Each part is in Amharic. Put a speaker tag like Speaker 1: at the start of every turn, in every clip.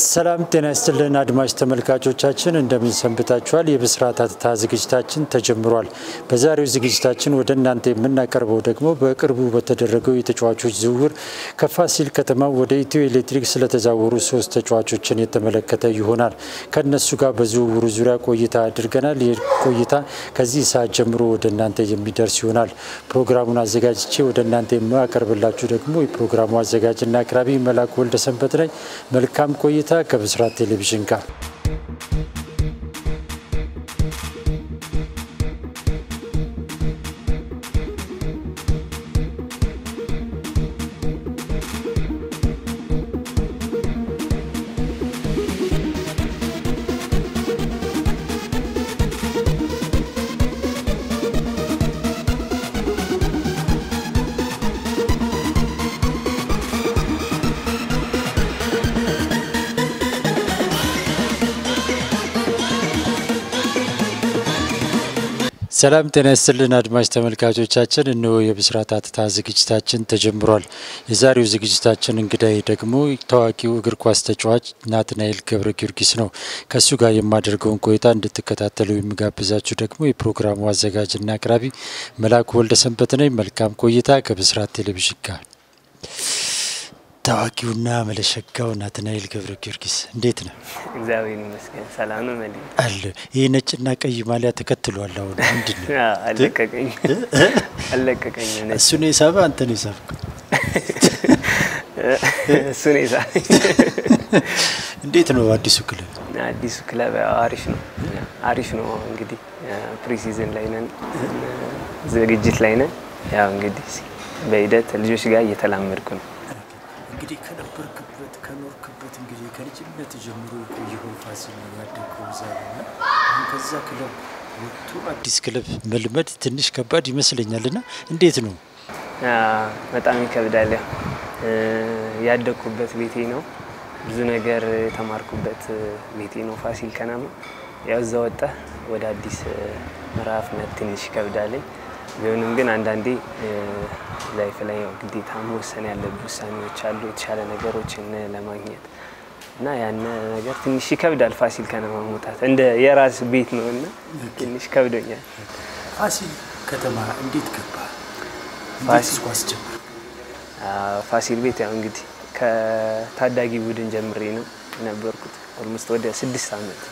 Speaker 1: ሰላም ጤና ይስጥልን አድማጭ ተመልካቾቻችን እንደምን ሰንብታችኋል? የብስራት ሐተታ ዝግጅታችን ተጀምሯል። በዛሬው ዝግጅታችን ወደ እናንተ የምናቀርበው ደግሞ በቅርቡ በተደረገው የተጫዋቾች ዝውውር ከፋሲል ከተማ ወደ ኢትዮ ኤሌክትሪክ ስለተዛወሩ ሶስት ተጫዋቾችን የተመለከተ ይሆናል። ከእነሱ ጋር በዝውውሩ ዙሪያ ቆይታ አድርገናል። ይህ ቆይታ ከዚህ ሰዓት ጀምሮ ወደ እናንተ የሚደርስ ይሆናል። ፕሮግራሙን አዘጋጅቼ ወደ እናንተ የማቀርብላችሁ ደግሞ የፕሮግራሙ አዘጋጅና አቅራቢ መላኩ ወልደ ሰንበት ነኝ። መልካም ቆይታ ከብስራት ቴሌቪዥን ጋር ሰላም ጤና ይስጥልን አድማጭ ተመልካቾቻችን፣ እነሆ የብስራት ሐተታ ዝግጅታችን ተጀምሯል። የዛሬው ዝግጅታችን እንግዳይ ደግሞ ታዋቂው እግር ኳስ ተጫዋች ናትናኤል ገብረ ጊዮርጊስ ነው። ከእሱ ጋር የማደርገውን ቆይታ እንድትከታተሉ የሚጋብዛችሁ ደግሞ የፕሮግራሙ አዘጋጅና አቅራቢ መላኩ ወልደ ሰንበት ነኝ። መልካም ቆይታ ከብስራት ቴሌቪዥን ጋር። ታዋቂውና መለሸጋው ናትናኤል ገብረ ጊዮርጊስ እንዴት ነው?
Speaker 2: እግዚአብሔር ይመስገን ሰላም ነው። መሊ
Speaker 1: አለ ይህ ነጭና ቀይ ማሊያ ተከትሏል። አሁን ምንድን ነው?
Speaker 2: አለቀቀኝ አለቀቀኝ።
Speaker 1: እሱ ነው የሳበ አንተ ነው የሳብከው?
Speaker 2: እሱ ነው የሳበኝ።
Speaker 1: እንዴት ነው አዲሱ ክለብ?
Speaker 2: አዲሱ ክለብ ያው አሪፍ ነው አሪፍ ነው። እንግዲህ ፕሪሲዝን ላይ ነን፣ ዝግጅት ላይ ነን። ያው እንግዲህ በሂደት ልጆች ጋር እየተላመድኩ ነው።
Speaker 1: እንግዲህ ከነበርክበት ከኖርክበት እንግዲህ ከልጅነት ጀምሮ የቆየኸው ፋሲል ነው ያደግከው እዛ ነው እና አሁን ከዛ ክለብ ወጥቶ አዲስ ክለብ መልመድ ትንሽ ከባድ ይመስለኛል እና እንዴት ነው?
Speaker 2: በጣም ይከብዳል። ያው ያደግኩበት ቤቴ ነው፣ ብዙ ነገር የተማርኩበት ቤቴ ነው ፋሲል ከነማ። ያው እዛ ወጣህ ወደ አዲስ ምዕራፍ መት ትንሽ ይከብዳለኝ። ቢሆንም ግን አንዳንዴ ላይፍ ላይ ያው ግዴታ መወሰን ያለብህ ውሳኔዎች አሉ የተሻለ ነገሮችን ለማግኘት እና ያን ነገር ትንሽ ይከብዳል። ፋሲል ከነማ መውጣት እንደ የራስ ቤት ነው እና ትንሽ ከብዶኛል።
Speaker 1: ፋሲል ከተማ እንዴት ገባ?
Speaker 2: ፋሲል
Speaker 1: ኳስ ጀመር?
Speaker 2: ፋሲል ቤት ያው እንግዲህ ከታዳጊ ቡድን ጀምሬ ነው የነበርኩት። ኦልሞስት ወደ ስድስት ዓመት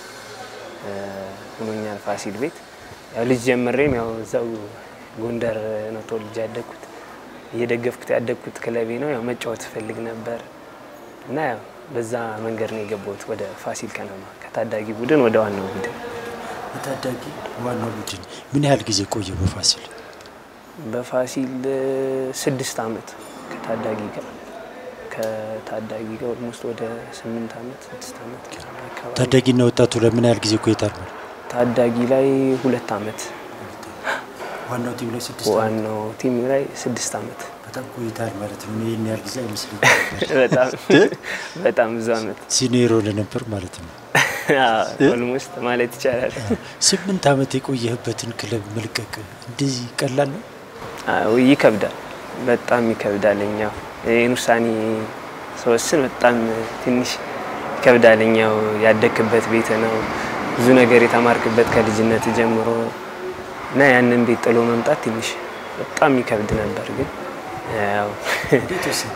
Speaker 2: ሆኖኛል ፋሲል ቤት ያው ልጅ ጀምሬም ያው እዛው ጎንደር ነው ተወልጄ ያደግኩት። እየደገፍኩት ያደግኩት ክለቤ ነው። ያው መጫወት እፈልግ ነበር እና ያው በዛ መንገድ ነው የገባሁት ወደ ፋሲል ከነማ ከታዳጊ ቡድን ወደ ዋናው ቡድን።
Speaker 1: በታዳጊ ዋናው ቡድን ምን ያህል ጊዜ ቆየ በፋሲል?
Speaker 2: በፋሲል ስድስት ዓመት ከታዳጊ ጋር ከታዳጊ ጋር ኦልሞስት ወደ ስምንት ዓመት ስድስት ዓመት አካባቢ።
Speaker 1: ታዳጊና ወጣቱ ለምን ያህል ጊዜ ቆይታል?
Speaker 2: ታዳጊ ላይ ሁለት ዓመት
Speaker 1: ዋናው ቲም ላይ ስድስት
Speaker 2: ዋናው ቲም ላይ ስድስት ዓመት
Speaker 1: በጣም ቆይታል ማለት ነው። ይህን ያህል ጊዜ አይመስለኝም።
Speaker 2: በጣም በጣም ብዙ ዓመት
Speaker 1: ሲኒየር ሆነ ነበር ማለት ነው።
Speaker 2: ኦልሞስት ማለት ይቻላል።
Speaker 1: ስምንት ዓመት የቆየህበትን ክለብ መልቀቅ እንደዚህ ቀላል ነው?
Speaker 2: አዎ ይከብዳል፣ በጣም ይከብዳል። እኛው ይህን ውሳኔ ስወስን በጣም ትንሽ ይከብዳል። እኛው ያደግክበት ቤት ነው፣ ብዙ ነገር የተማርክበት ከልጅነት ጀምሮ እና ያንን ቤት ጥሎ መምጣት ትንሽ በጣም ይከብድ ነበር። ግን ያው
Speaker 1: እንዴት ወሰንክ?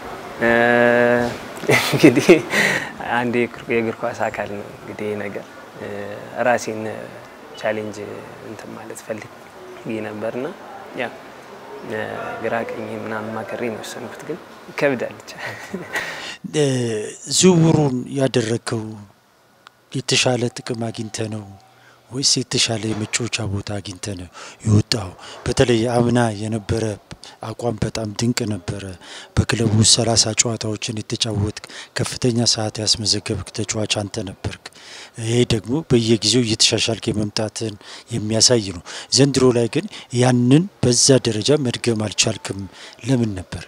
Speaker 2: እንግዲህ አንድ የእግር ኳስ አካል ነው እንግዲህ ይህ ነገር ራሴን ቻሌንጅ እንትን ማለት ፈልግ ነበርና ያው ግራ ቀኝ ምናምን ማከሬ ነው የወሰንኩት። ግን ይከብዳል ብቻ።
Speaker 1: ዝውውሩን ያደረግከው የተሻለ ጥቅም አግኝተ ነው ወይስ የተሻለ የመጫወቻ ቦታ አግኝተ ነው የወጣው? በተለይ አምና የነበረ አቋም በጣም ድንቅ ነበረ። በክለቡ ውስጥ ሰላሳ ጨዋታዎችን የተጫወትክ ከፍተኛ ሰዓት ያስመዘገብክ ተጫዋች አንተ ነበርክ። ይሄ ደግሞ በየጊዜው እየተሻሻልክ የመምጣትን የሚያሳይ ነው። ዘንድሮ ላይ ግን ያንን በዛ ደረጃ መድገም አልቻልክም። ለምን ነበር?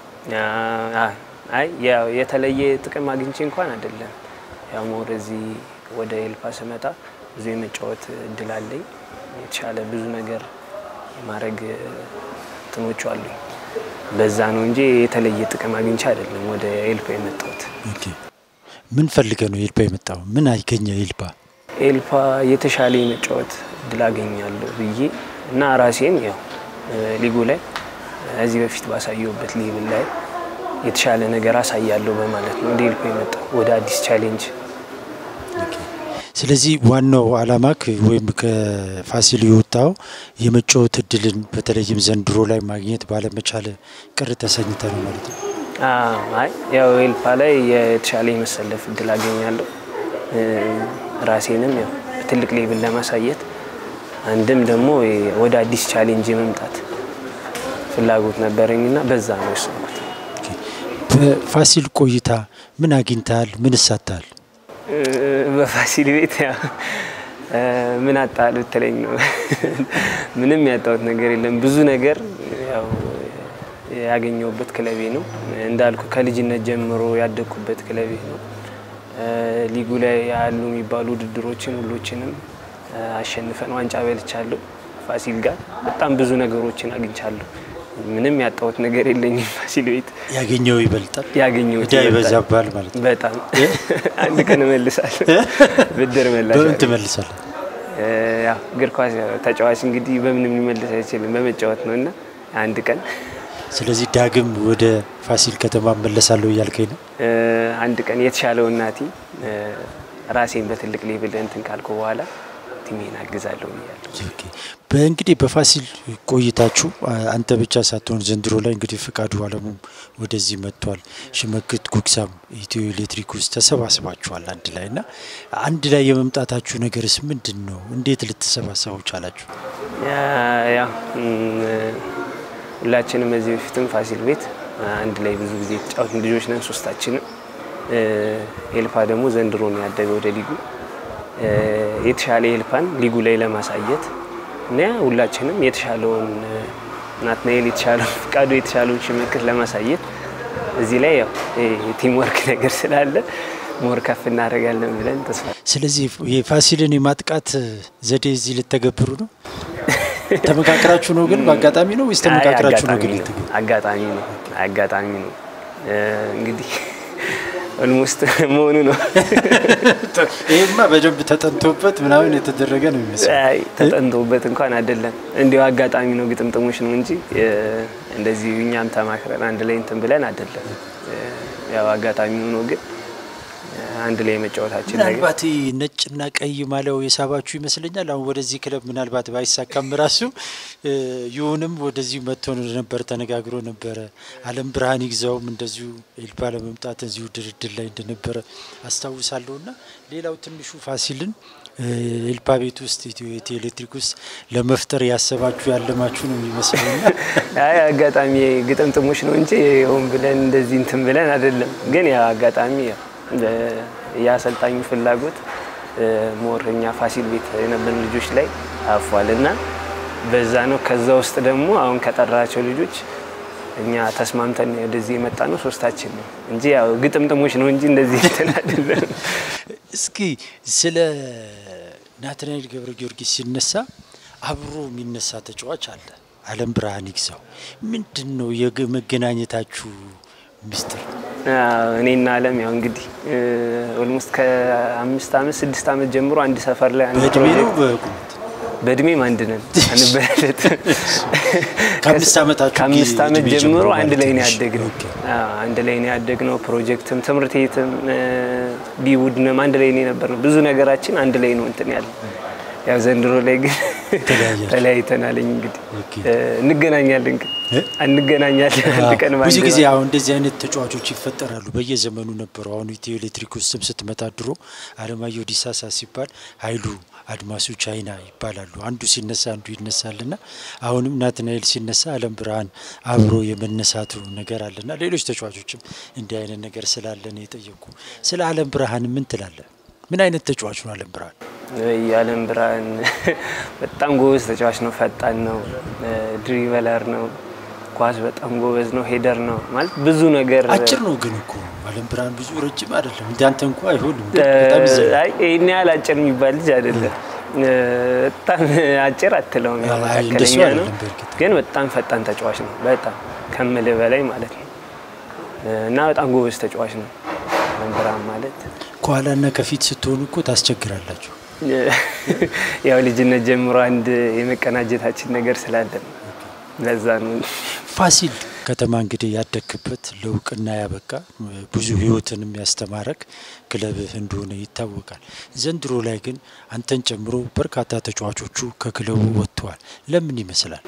Speaker 2: አይ ያው የተለየ ጥቅም አግኝቼ እንኳን አይደለም። ያው ሞር እዚህ ወደ ኤልፓ ስመጣ ብዙ የመጫወት እድል አለኝ። የተሻለ ብዙ ነገር የማድረግ እንትኖቹ አሉኝ። በዛ ነው እንጂ የተለየ ጥቅም አግኝቼ አይደለም ወደ ኤልፓ የመጣሁት።
Speaker 1: ኦኬ። ምን ፈልገ ነው ኤልፓ የመጣው? ምን አገኘ ኤልፓ?
Speaker 2: ኤልፓ የተሻለ የመጫወት እድል አገኛለሁ ብዬ እና ራሴን ያው ሊጉ ላይ እዚህ በፊት ባሳየሁበት ሌቭል ላይ የተሻለ ነገር አሳያለሁ በማለት ነው ወደ ኤልፓ የመጣው ወደ አዲስ ቻሌንጅ።
Speaker 1: ስለዚህ ዋናው አላማክ ወይም ከፋሲል የወጣው የመጫወት እድልን በተለይም ዘንድሮ ላይ ማግኘት ባለመቻል ቅር ተሰኝተ ነው ማለት ነው?
Speaker 2: አይ ያው ኤልፓ ላይ የተሻለ የመሰለፍ እድል አገኛለሁ ራሴንም ያው በትልቅ ሌብል ለማሳየት አንድም ደግሞ ወደ አዲስ ቻሌንጅ የመምጣት ፍላጎት ነበረኝና በዛ ነው የወሰንኩት።
Speaker 1: በፋሲል ቆይታ ምን አግኝተሃል? ምን እሳታል?
Speaker 2: በፋሲል ቤት ምን አጣል ብትለኝ ነው ምንም ያጣሁት ነገር የለም። ብዙ ነገር ያው ያገኘሁበት ክለቤ ነው እንዳልኩ ከልጅነት ጀምሮ ያደግኩበት ክለቤ ነው። ሊጉ ላይ ያሉ የሚባሉ ውድድሮችን ሁሎችንም አሸንፈን ዋንጫ በልቻለሁ። ፋሲል ጋር በጣም ብዙ ነገሮችን አግኝቻለሁ። ምንም ያጣሁት ነገር የለኝም። ፋሲል ቤት
Speaker 1: ያገኘው ይበልጣል፣
Speaker 2: ያገኘሁት
Speaker 1: ዕዳ ይበዛባል ማለት ነው።
Speaker 2: በጣም አንድ ቀን እመልሳለሁ። ብድር መላሽ
Speaker 1: በምን ትመልሳለህ?
Speaker 2: ያው እግር ኳስ ተጫዋች እንግዲህ በምንም ሊመልስ አይችልም፣ በመጫወት ነው እና አንድ ቀን
Speaker 1: ስለዚህ ዳግም ወደ ፋሲል ከተማ መለሳለሁ እያልከኝ ነው?
Speaker 2: አንድ ቀን የተሻለው እናቲ ራሴን በትልቅ ሌብል እንትን ካልኩ በኋላ ቲሜን አግዛለሁ ብያለሁ።
Speaker 1: በእንግዲህ በፋሲል ቆይታችሁ አንተ ብቻ ሳትሆን ዘንድሮ ላይ እንግዲህ ፍቃዱ አለሙም ወደዚህ መጥቷል። ሽመክት ጉግሳም ኢትዮ ኤሌክትሪክ ውስጥ ተሰባስባችኋል አንድ ላይ እና አንድ ላይ የመምጣታችሁ ነገርስ ምንድን ነው? እንዴት ልትሰባሰቡ ቻላችሁ?
Speaker 2: ያው ሁላችንም እዚህ በፊትም ፋሲል ቤት አንድ ላይ ብዙ ጊዜ የተጫወትን ልጆች ነን ሶስታችንም። ኤልፓ ደግሞ ዘንድሮ ነው ያደገ ወደ ሊጉ የተሻለ ኤልፓን ሊጉ ላይ ለማሳየት እና ሁላችንም የተሻለውን ናትናኤል የተሻለውን ፍቃዱ የተሻለውን ሽመክት ለማሳየት እዚህ ላይ ያው ቲም ወርክ ነገር ስላለ ሞር ከፍ እናደርጋለን ብለን ተስፋ
Speaker 1: ስለዚህ የፋሲልን የማጥቃት ዘዴ እዚህ ልተገብሩ ነው? ተመካክራችሁ ነው ግን በአጋጣሚ ነው ወይስ ተመካክራችሁ ነው ግን ልትገ
Speaker 2: አጋጣሚ ነው አጋጣሚ ነው እንግዲህ ኦልሞስት መሆኑ ነው።
Speaker 1: ይህማ በደንብ ተጠንቶበት ምናምን የተደረገ ነው የሚመስለው።
Speaker 2: ተጠንቶበት እንኳን አይደለም፣ እንዲሁ አጋጣሚ ነው፣ ግጥምጥሞች ነው እንጂ እንደዚህ እኛም ተማክረን አንድ ላይ እንትን ብለን አይደለም። ያው አጋጣሚ ሆኖ ግን አንድ ላይ መጫወታችን
Speaker 1: ምናልባት ነጭና ቀይ ማሊያው የሳባችሁ ይመስለኛል። አሁን ወደዚህ ክለብ ምናልባት ባይሳካም ራሱ ይሁንም ወደዚሁ መጥቶ ነበር ተነጋግሮ ነበረ። አለም ብርሃን ይግዛውም እንደዚሁ ኤልፓ ለመምጣት እዚሁ ድርድር ላይ እንደነበረ አስታውሳለሁ። እና ሌላው ትንሹ ፋሲልን ኤልፓ ቤት ውስጥ ኢትዮ ኤሌክትሪክ ውስጥ ለመፍጠር ያሰባችሁ ያለማችሁ ነው የሚመስለውና
Speaker 2: አይ አጋጣሚ ግጥምጥሞች ነው እንጂ ሆን ብለን እንደዚህ እንትን ብለን አይደለም። ግን ያ አጋጣሚ የአሰልጣኙ ፍላጎት ሞር እኛ ፋሲል ቤት የነበርን ልጆች ላይ አፏል እና በዛ ነው። ከዛ ውስጥ ደግሞ አሁን ከጠራቸው ልጆች እኛ ተስማምተን ወደዚህ የመጣ ነው ሶስታችን ነው እንጂ ያው ግጥምጥሞች ነው እንጂ እንደዚህ እንትን አይደለም።
Speaker 1: እስኪ ስለ ናትናኤል ገብረ ጊዮርጊስ ሲነሳ አብሮ የሚነሳ ተጫዋች አለ፣ አለም ብርሃን ይግዛው። ምንድን ነው የመገናኘታችሁ ሚስጥር?
Speaker 2: እኔና አለም ያው እንግዲህ ኦልሞስት ከአምስት አመት ስድስት አመት ጀምሮ አንድ ሰፈር ላይ አንድ
Speaker 1: በእድሜ ነው
Speaker 2: ፕሮጀክት
Speaker 1: በቁመት?
Speaker 2: በእድሜም አንድ ነን አንበላለት
Speaker 1: ከአምስት ዓመታችሁ
Speaker 2: ከአምስት ዓመት
Speaker 1: እድሜ
Speaker 2: ጀምሮ
Speaker 1: ጀምሮ
Speaker 2: አንድ
Speaker 1: ማለት
Speaker 2: ላይ ነው
Speaker 1: ነው።
Speaker 2: ያደግነው።
Speaker 1: ኦኬ።
Speaker 2: አዎ፣ አንድ ላይ ነው ያደግነው። ፕሮጀክትም ትምህርት ቤትም ቢቡድንም አንድ ላይ ነው የነበርነው። ብዙ ነገራችን አንድ ላይ ነው እንትን ያለ ያው ዘንድሮ ላይ ግን
Speaker 1: ተለያያችሁ።
Speaker 2: ተለያይተናለኝ። እንግዲህ
Speaker 1: ኦኬ።
Speaker 2: እንገናኛለን ግን
Speaker 1: እ?
Speaker 2: እንገናኛለን አንድ ቀን
Speaker 1: ብዙ
Speaker 2: በአንድ
Speaker 1: ጊዜ
Speaker 2: ነው።
Speaker 1: አሁን እንደዚህ አይነት ተጫዋቾች ይፈጠራሉ። በየዘመኑ ነበሩ። አሁን ኢትዮ ኤሌክትሪክ ውስጥም ስትመጣ ድሮ አለማየሁ ዲሳሳ ሲባል ኃይሉ አድማሱ ቻይና ይባላሉ። አንዱ ሲነሳ አንዱ ይነሳልና አሁንም ናትናኤል ሲነሳ አለም ብርሃን አብሮ የመነሳቱ ነገር አለና ሌሎች ተጫዋቾችም እንዲህ አይነት ነገር ስላለ ነው የጠየቁ። ስለ አለም ብርሃን ምን ትላለ? ምን አይነት ተጫዋች ነው አለም ብርሃን?
Speaker 2: የአለም ብርሃን በጣም ጎበዝ ተጫዋች ነው። ፈጣን ነው፣ ድሪበለር ነው፣ ኳስ በጣም ጎበዝ ነው፣ ሄደር ነው ማለት ብዙ ነገር
Speaker 1: አጭር ነው ግን እኮ አለም ብርሃን ብዙ ረጅም አይደለም። እንዳንተ እንኳ አይሆንም። በጣም ይዘላል።
Speaker 2: አይ ይህን ያህል አጭር የሚባል ልጅ አይደለም። በጣም አጭር አትለውም፣ ያው
Speaker 1: አይ እንደሱ
Speaker 2: መካከለኛ ነው።
Speaker 1: አይደለም በእርግጥ
Speaker 2: ግን በጣም ፈጣን ተጫዋች ነው። በጣም ከምልህ በላይ ማለት ነው። እና በጣም ጎበዝ ተጫዋች ነው። አለም ብርሃን ማለት
Speaker 1: ከኋላና ከፊት ስትሆኑ እኮ ታስቸግራላችሁ።
Speaker 2: ያው ልጅነት ጀምሮ አንድ የመቀናጀታችን ነገር ስላለ ነው። ለዛ ነው።
Speaker 1: ፋሲል ከተማ እንግዲህ ያደግክበት ለእውቅና ያበቃ ብዙ ህይወትንም ያስተማረክ ክለብህ እንደሆነ ይታወቃል። ዘንድሮ ላይ ግን አንተን ጨምሮ በርካታ ተጫዋቾቹ ከክለቡ ወጥተዋል። ለምን ይመስላል?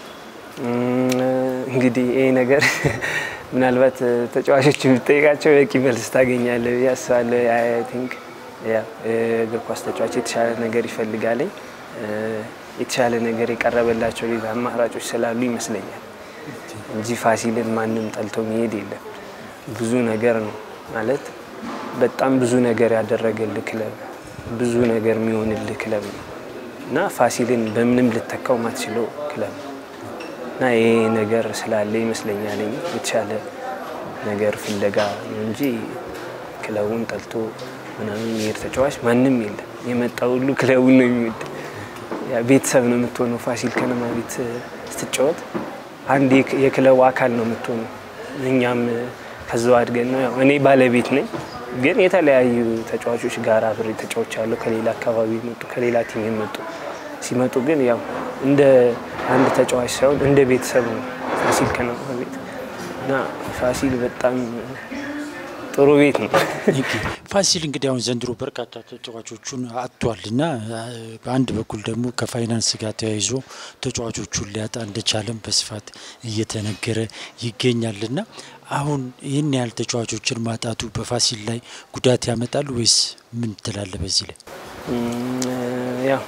Speaker 2: እንግዲህ ይሄ ነገር ምናልባት ተጫዋቾች የምጠይቃቸው በቂ መልስ ታገኛለህ ብዬ አስባለሁ። አይ ቲንክ እግር ኳስ ተጫዋች የተሻለ ነገር ይፈልጋለኝ የተሻለ ነገር የቀረበላቸው ሌላ አማራጮች ስላሉ ይመስለኛል እንጂ ፋሲልን ማንም ጠልቶ መሄድ የለም። ብዙ ነገር ነው ማለት በጣም ብዙ ነገር ያደረገልህ ክለብ፣ ብዙ ነገር የሚሆንልህ ክለብ ነው እና ፋሲልን በምንም ልተካው ማትችለው ክለብ ነው እና ይሄ ነገር ስላለ ይመስለኛል የተሻለ ነገር ፍለጋ ነው እንጂ ክለቡን ጠልቶ ምናምን የሚሄድ ተጫዋች ማንም የለም። የመጣ ሁሉ ክለቡን ነው የሚወድ። ቤተሰብ ነው የምትሆነው። ፋሲል ከነማ ቤት ስትጫወት አንድ የክለቡ አካል ነው የምትሆነው። እኛም ከዛው አድገን ነው ያው እኔ ባለቤት ነኝ፣ ግን የተለያዩ ተጫዋቾች ጋር አብሬ ተጫዎች አለው ከሌላ አካባቢ የመጡ ከሌላ ቲም የመጡ ሲመጡ ግን ያው እንደ አንድ ተጫዋች ሳይሆን እንደ ቤተሰብ ነው ፋሲል ከነማ ቤት እና ፋሲል በጣም ጥሩ ቤት ነው።
Speaker 1: ፋሲል እንግዲህ አሁን ዘንድሮ በርካታ ተጫዋቾቹን አጥቷል እና በአንድ በኩል ደግሞ ከፋይናንስ ጋር ተያይዞ ተጫዋቾቹን ሊያጣ እንደቻለም በስፋት እየተነገረ ይገኛል እና አሁን ይህን ያህል ተጫዋቾችን ማጣቱ በፋሲል ላይ ጉዳት ያመጣል ወይስ ምን ትላለ? በዚህ ላይ
Speaker 2: ያው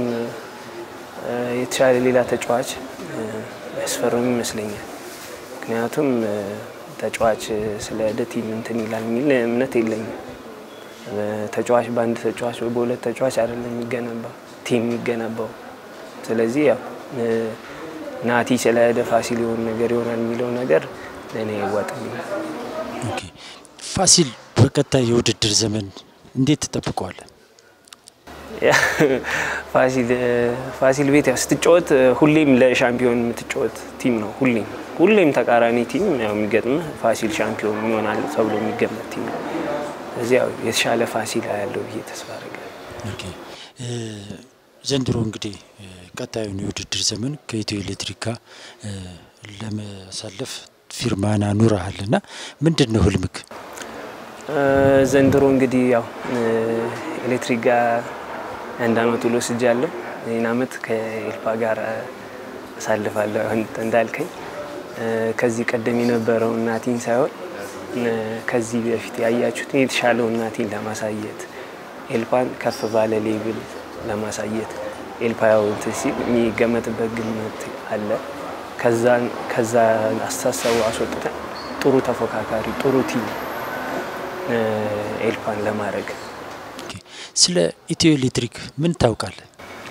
Speaker 2: የተሻለ ሌላ ተጫዋች ያስፈርም ይመስለኛል። ምክንያቱም ተጫዋች ስለ ቲም እንትን ይላል የሚል እምነት የለኝም። ተጫዋች በአንድ ተጫዋች ወይ በሁለት ተጫዋች አይደለም የሚገነባው ቲም የሚገነባው። ስለዚህ ያው ናቲ ስለ ሄደ ፋሲል የሆነ ነገር ይሆናል የሚለው ነገር ለእኔ አይዋጥልኝ።
Speaker 1: ፋሲል በቀጣይ የውድድር ዘመን እንዴት ትጠብቀዋለን?
Speaker 2: ፋሲል ቤት ያው ስትጫወት ሁሌም ለሻምፒዮን የምትጫወት ቲም ነው። ሁሌም ሁሌም ተቃራኒ ቲም ያው የሚገጥምህ ፋሲል ሻምፒዮን ይሆናል ተብሎ የሚገመት ቲም ነው። እዚህ ያው የተሻለ ፋሲል ያለው ብዬ ተስፋ አደርጋለሁ።
Speaker 1: ዘንድሮ እንግዲህ ቀጣዩን የውድድር ዘመን ከኢትዮ ኤሌክትሪክ ጋር ለመሳለፍ ፊርማን አኑረሃል እና ምንድን ነው ህልምክ?
Speaker 2: ዘንድሮ እንግዲህ ያው ኤሌክትሪክ ጋር አንድ አመት ውሎ ስጃለሁ። ይህን አመት ከኤልፓ ጋር አሳልፋለሁ እንዳልከኝ ከዚህ ቀደም የነበረው እናቲን ሳይሆን ከዚህ በፊት ያያችሁት የተሻለው እናቲን ለማሳየት ኤልፓን ከፍ ባለ ሌብል ለማሳየት ኤልፓ ያው እንትን ሲል የሚገመትበት ግምት አለ። ከዛ አስተሳሰቡ አስወጥተን ጥሩ ተፎካካሪ ጥሩ ቲም ኤልፓን ለማድረግ
Speaker 1: ስለ ኢትዮ ኤሌክትሪክ ምን ታውቃለህ?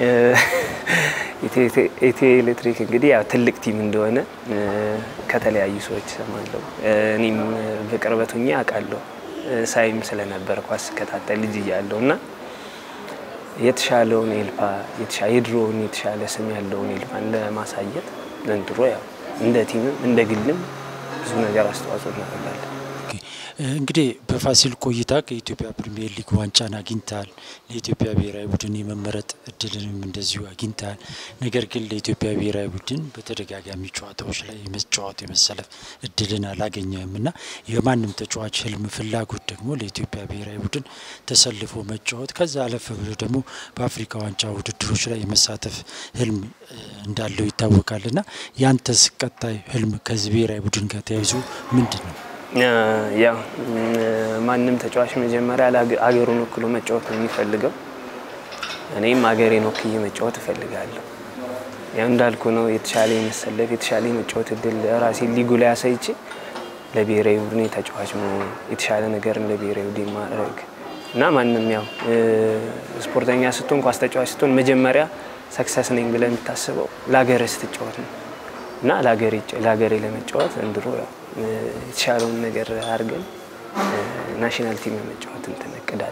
Speaker 2: ኢትዮ ኤሌክትሪክ እንግዲህ ያው ትልቅ ቲም እንደሆነ ከተለያዩ ሰዎች ሰማለሁ። እኔም በቅርበት ሆኜ አውቃለሁ። ሳይም ስለነበር ኳስ ስከታተል ልጅ እያለሁ እና የተሻለውን ኤልፓ የድሮውን የተሻለ ስም ያለውን ኤልፓን ለማሳየት ዘንድሮ ያው እንደ ቲምም እንደ ግልም ብዙ ነገር አስተዋጽኦ እናደርጋለን።
Speaker 1: እንግዲህ በፋሲል ቆይታ ከኢትዮጵያ ፕሪሚየር ሊግ ዋንጫን አግኝተሃል። ለኢትዮጵያ ብሔራዊ ቡድን የመመረጥ እድልንም እንደዚሁ አግኝተሃል። ነገር ግን ለኢትዮጵያ ብሔራዊ ቡድን በተደጋጋሚ ጨዋታዎች ላይ የመጫወት የመሰለፍ እድልን አላገኘህም እና የማንም ተጫዋች ህልም፣ ፍላጎት ደግሞ ለኢትዮጵያ ብሔራዊ ቡድን ተሰልፎ መጫወት ከዛ አለፍ ብሎ ደግሞ በአፍሪካ ዋንጫ ውድድሮች ላይ የመሳተፍ ህልም እንዳለው ይታወቃል እና ያንተስ ቀጣይ ህልም ከዚህ ብሔራዊ ቡድን ጋር ተያይዞ ምንድን ነው?
Speaker 2: ያው ማንም ተጫዋች መጀመሪያ አገሩን ወክሎ መጫወት ነው የሚፈልገው። እኔም አገሬን ወክዬ መጫወት እፈልጋለሁ። ያው እንዳልኩ ነው የተሻለ የመሰለፍ የተሻለ የመጫወት እድል ራሴን ሊጉ ላይ አሳይቼ ለብሔራዊ ቡድን ተጫዋች መሆን የተሻለ ነገር ለብሔራዊ ቡድን ማድረግ እና ማንም ያው ስፖርተኛ ስትሆን ኳስ ተጫዋች ስትሆን መጀመሪያ ሰክሰስ ነኝ ብለህ የምታስበው ለሀገሬ ስትጫወት ነው እና ለሀገሬ ለመጫወት ዘንድሮ ያው የተሻለውን ነገር አድርገን ናሽናል ቲም የመጫወት እንትን እቅዳለኝ።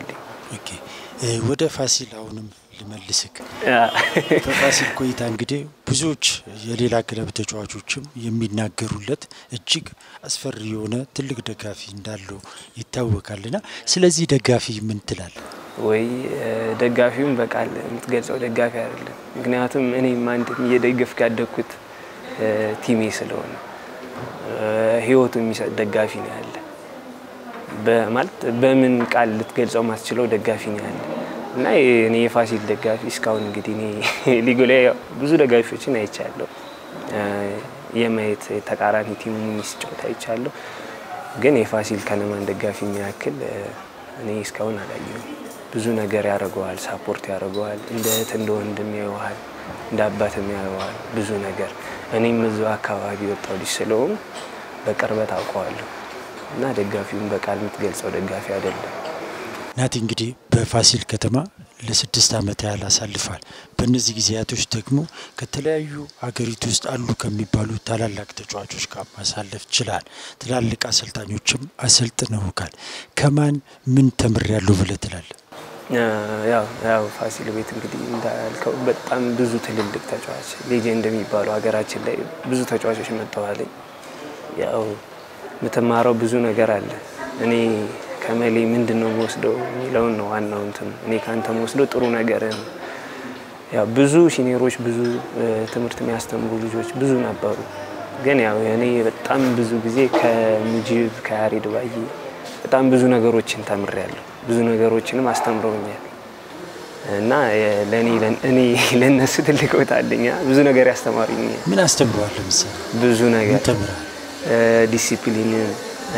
Speaker 1: ኦኬ ወደ ፋሲል አሁንም ልመልስክ። በፋሲል ቆይታ እንግዲህ ብዙዎች የሌላ ክለብ ተጫዋቾችም የሚናገሩለት እጅግ አስፈሪ የሆነ ትልቅ ደጋፊ እንዳለው ይታወቃልና ስለዚህ ደጋፊ ምን ትላል?
Speaker 2: ወይ ደጋፊውን በቃል የምትገልጸው ደጋፊ አይደለም። ምክንያቱም እኔም አንድም እየደገፍኩ ያደግኩት ቲሜ ስለሆነ ህይወቱ የሚሰጥ ደጋፊ ነው ያለ ማለት በምን ቃል ልትገልጸው ማትችለው ደጋፊ ነው ያለ እና እኔ የፋሲል ደጋፊ እስካሁን እንግዲህ እኔ ሊጉ ላይ ብዙ ደጋፊዎችን አይቻለሁ። የማየት ተቃራኒ ቲሙ ሲጫወት አይቻለሁ። ግን የፋሲል ከነማን ደጋፊ የሚያክል እኔ እስካሁን አላየሁም። ብዙ ነገር ያደርገዋል፣ ሳፖርት ያደርገዋል፣ እንደ እህት እንደ ወንድም ያየዋል፣ እንደ አባትም ያየዋል። ብዙ ነገር እኔም እዛው አካባቢ ወጣው ልጅ ስለሆኑ በቅርበት አውቀዋለሁ እና ደጋፊውን በቃል የምትገልጸው ደጋፊ አይደለም።
Speaker 1: ናቲ እንግዲህ በፋሲል ከተማ ለስድስት ዓመት ያህል አሳልፏል። በእነዚህ ጊዜያቶች ደግሞ ከተለያዩ አገሪቱ ውስጥ አሉ ከሚባሉ ታላላቅ ተጫዋቾች ጋር ማሳለፍ ችላል። ትላልቅ አሰልጣኞችም አሰልጥነውካል። ከማን ምን ተምሬያለሁ ብለህ ትላለህ?
Speaker 2: ያው ፋሲል ቤት እንግዲህ እንዳልከው በጣም ብዙ ትልልቅ ተጫዋች ሌጀንድ የሚባሉ ሀገራችን ላይ ብዙ ተጫዋቾች መጥተዋል። ያው የምትማረው ብዙ ነገር አለ። እኔ ከመሌ ምንድን ነው መወስደው የሚለውን ነው ዋናው እንትን እኔ ከአንተ መወስደው ጥሩ ነገር ያው ብዙ ሲኒየሮች ብዙ ትምህርት የሚያስተምሩ ልጆች ብዙ ነበሩ። ግን ያው እኔ በጣም ብዙ ጊዜ ከሙጂብ ከያሬድ ባዬ በጣም ብዙ ነገሮችን ተምሬያለሁ። ብዙ ነገሮችንም አስተምረውኛል እና ለእኔ እኔ ለእነሱ ትልቅ ቦታ አለኝ። ብዙ ነገር ያስተማሩኝ
Speaker 1: ምን አስተምረዋል? ለምሳሌ
Speaker 2: ብዙ ነገር
Speaker 1: ተምራል?
Speaker 2: ዲሲፕሊንን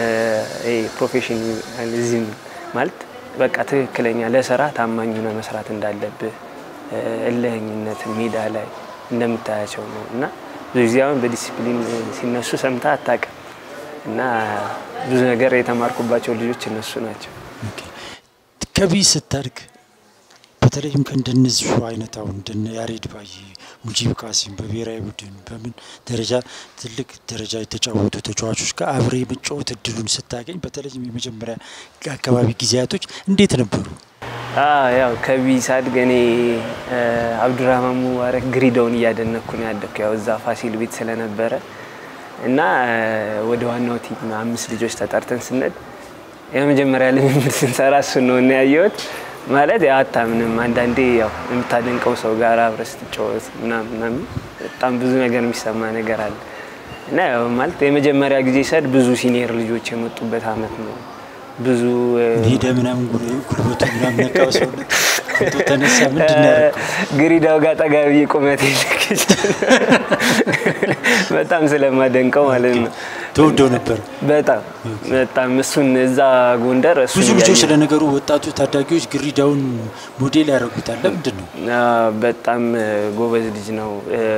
Speaker 2: ፕሮፌሽናሊዝም ማለት በቃ ትክክለኛ ለስራ ታማኝ ሆነ መስራት እንዳለብህ እልህኝነት ሜዳ ላይ እንደምታያቸው ነው እና ብዙ ጊዜ አሁን በዲሲፕሊን ሲነሱ ሰምታ አታውቅም እና ብዙ ነገር የተማርኩባቸው ልጆች እነሱ ናቸው።
Speaker 1: ከቢ ስታድግ በተለይም ከእንደነዚሁ አይነት አሁን እንደነ ያሬድ ባዬ፣ ሙጂብ ቃሲም በብሔራዊ ቡድን በምን ደረጃ ትልቅ ደረጃ የተጫወቱ ተጫዋቾች ጋር አብሬ የመጫወት እድሉን ስታገኝ በተለይም የመጀመሪያ አካባቢ ጊዜያቶች እንዴት ነበሩ?
Speaker 2: ያው ከቢ ሳድግ እኔ አብዱራህማን ሙባረክ ግሪዳውን እያደነኩ ነው ያደግኩ ያው እዛ ፋሲል ቤት ስለነበረ እና ወደ ዋናው ቲም አምስት ልጆች ተጠርተን ስንሄድ የመጀመሪያ ልምምድ ስንሰራ እሱን ነው እና ያየሁት። ማለት ያው አታምንም። አንዳንዴ ያው የምታደንቀው ሰው ጋር አብረህ ስትጫወት ምናምን በጣም ብዙ ነገር የሚሰማ ነገር አለ እና ያው ማለት የመጀመሪያ ጊዜ ሰድ ብዙ ሲኒየር ልጆች የመጡበት አመት ነው። ብዙ
Speaker 1: ሄደ ምናምን ጉልበቱ ምናምን ነቃው ሰውነት ፎቶ ተነሳ። ምንድን ነው ያደረገው?
Speaker 2: ግሪዳው ጋር ጠጋ ብዬ ቁመት ልክ በጣም ስለማደንቀው ማለት ነው።
Speaker 1: ተወደው ነበር
Speaker 2: በጣም በጣም እሱን እዛ ጎንደር እሱ
Speaker 1: ብዙ ልጆች ለነገሩ ወጣቱ ታዳጊዎች ግሪዳውን ሞዴል ያደርጉታል። ለምንድን ነው?
Speaker 2: በጣም ጎበዝ ልጅ ነው።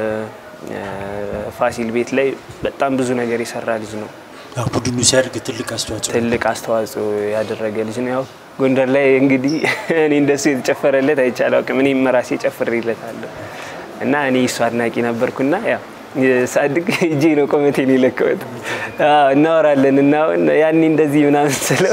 Speaker 2: ፋሲል ቤት ላይ በጣም ብዙ ነገር የሰራ ልጅ ነው።
Speaker 1: ቡድኑ ሲያድግ ትልቅ አስተዋጽኦ
Speaker 2: ትልቅ አስተዋጽኦ ያደረገ ልጅ ነው። ያው ጎንደር ላይ እንግዲህ እኔ እንደሱ የተጨፈረለት አይቻል አውቅም። እኔም ራሴ ጨፍሬለታለሁ እና እኔ እሱ አድናቂ ነበርኩና ያው ሳድግ እጄ ነው ቆመቴን የለከበት እናወራለን እና አሁን ያኔ እንደዚህ ምናምን ስለው